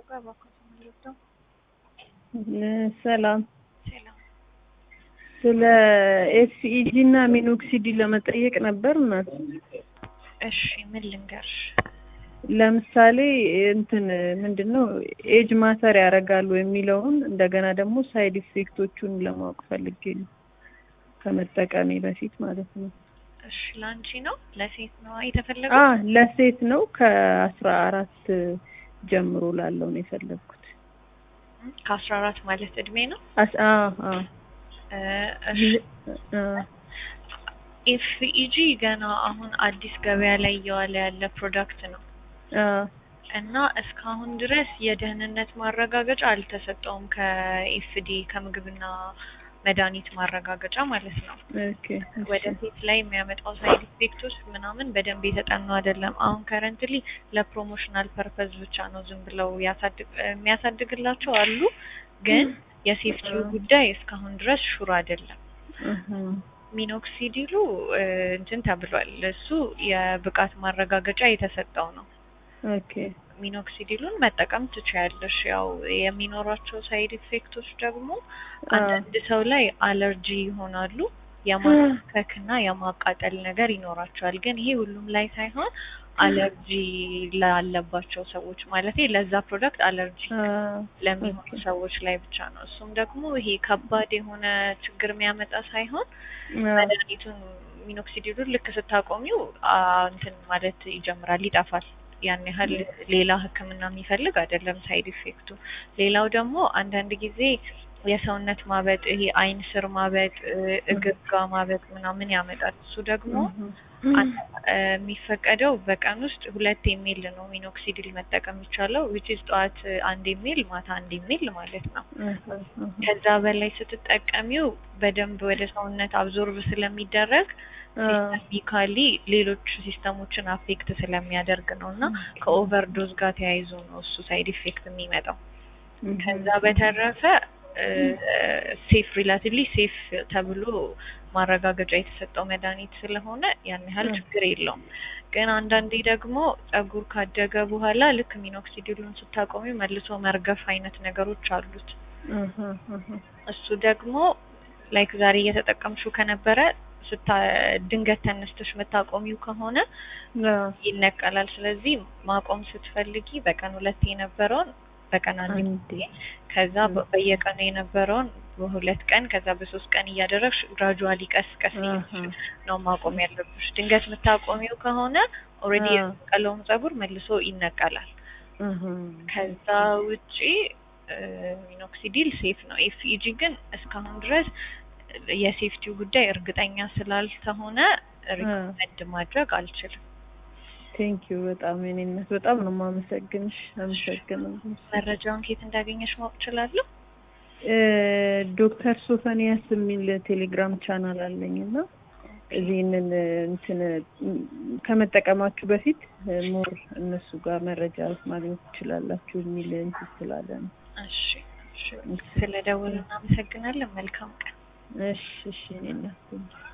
እባክዎት የምንወስደው ሰላም ሰላም ስለ ኤስኢጂ እና ሚኖክሲዲ ለመጠየቅ ነበር እናት። እሺ ምን ልንገርሽ ለምሳሌ እንትን ምንድን ነው ኤጅ ማተር ያደርጋሉ የሚለውን እንደገና ደግሞ ሳይድ ኢፌክቶቹን ለማወቅ ፈልጌ ነው ከመጠቀሜ በፊት ማለት ነው። እሺ ለአንቺ ነው ለሴት ነው የተፈለገው አ ለሴት ነው ከአስራ አራት ጀምሮ ላለው ነው የፈለግኩት። ከአስራ አራት ማለት እድሜ ነው አስ አ አ እ እሺ አ ኤፍኢጂ ገና አሁን አዲስ ገበያ ላይ እየዋለ ያለ ፕሮዳክት ነው አ እና እስካሁን ድረስ የደህንነት ማረጋገጫ አልተሰጠውም ከኤፍዲ ከምግብና መድኃኒት ማረጋገጫ ማለት ነው። ኦኬ ወደፊት ላይ የሚያመጣው ሳይድ ኢፌክቶች ምናምን በደንብ የተጠኑ አይደለም። አሁን ከረንትሊ ለፕሮሞሽናል ፐርፐዝ ብቻ ነው ዝም ብለው ያሳድግ የሚያሳድግላቸው አሉ፣ ግን የሴፍቲው ጉዳይ እስካሁን ድረስ ሹር አይደለም። እህ ሚኖክሲዲሉ እ እንትን ተብሏል። እሱ የብቃት ማረጋገጫ የተሰጠው ነው። ኦኬ ሚኖክሲዲሉን መጠቀም ትችያለሽ። ያው የሚኖራቸው ሳይድ ኢፌክቶች ደግሞ አንዳንድ ሰው ላይ አለርጂ ይሆናሉ። የማከክና የማቃጠል ነገር ይኖራቸዋል። ግን ይሄ ሁሉም ላይ ሳይሆን አለርጂ ላለባቸው ሰዎች ማለት ለዛ ፕሮዳክት አለርጂ አ ለሚሆኑ ሰዎች ላይ ብቻ ነው። እሱም ደግሞ ይሄ ከባድ የሆነ ችግር የሚያመጣ ሳይሆን መድኃኒቱን ሚኖክሲዲሉን ልክ ስታቆሚው አ እንትን ማለት ይጀምራል፣ ይጠፋል። ያን ያህል ሌላ ሕክምና የሚፈልግ አይደለም ሳይድ ኢፌክቱ። ሌላው ደግሞ አንዳንድ ጊዜ የሰውነት ማበጥ፣ ይሄ አይን ስር ማበጥ፣ እግር ጋ ማበጥ ምናምን ያመጣል። እሱ ደግሞ አን- እ የሚፈቀደው በቀን ውስጥ ሁለት የሚል ነው ሚኖክሲዲል መጠቀም የሚቻለው ዊች ኢዝ ጠዋት አንድ የሚል ማታ አንድ የሚል ማለት ነው። ከዛ በላይ ስትጠቀሚው በደንብ ወደ ሰውነት አብዞርብ ስለሚደረግ ሲስተሚካሊ ሌሎች ሲስተሞችን አፌክት ስለሚያደርግ ነው እና ከኦቨርዶዝ ጋር ተያይዞ ነው እሱ ሳይድ ኢፌክት የሚመጣው። ከዛ በተረፈ ሴፍ ሪላቲቭሊ ሴፍ ተብሎ ማረጋገጫ የተሰጠው መድኃኒት ስለሆነ ያን ያህል ችግር የለውም። ግን አንዳንዴ ደግሞ ጸጉር ካደገ በኋላ ልክ ሚኖክሲዲሉን ስታቆሚ መልሶ መርገፍ አይነት ነገሮች አሉት። እሱ ደግሞ ላይክ ዛሬ እየተጠቀምሽው ከነበረ ስታ ድንገት ተነስተሽ የምታቆሚው ከሆነ ይነቀላል። ስለዚህ ማቆም ስትፈልጊ በቀን ሁለት የነበረውን በቀን አንድ ጊዜ ከዛ በ- በየቀኑ የነበረውን በሁለት ቀን ከዛ በሶስት ቀን እያደረግሽ ግራጁዋሊ ቀስ ቀስ እያልሽ ነው ማቆም ያለብሽ። ድንገት የምታቆሚው ከሆነ ኦልሬዲ አዎ። የተነቀለውን ጸጉር መልሶ ይነቀላል። ከዛ ውጪ እ ሚኖክሲዲል ሴፍ ነው። ኤፍኢጂ ግን እስካሁን ድረስ የሴፍቲው ጉዳይ እርግጠኛ ስላልተሆነ ሪኮመንድ ማድረግ አልችልም። ቴንክ ዩ በጣም የኔ እናት በጣም ነው የማመሰግንሽ። አመሰግናለሁ። መረጃውን ከየት እንዳገኘሽ ማወቅ እችላለሁ? እ ዶክተር ሶፈንያስ የሚል ቴሌግራም ቻናል አለኝ እና እዚህንን እንትን ከመጠቀማችሁ በፊት ሞር እነሱ ጋር መረጃ ማግኘት ትችላላችሁ የሚል እንትን ስላለ ነው። እሺ እሺ። ስለደወሉ እናመሰግናለን። መልካም ቀን። እሺ እሺ የኔ እናት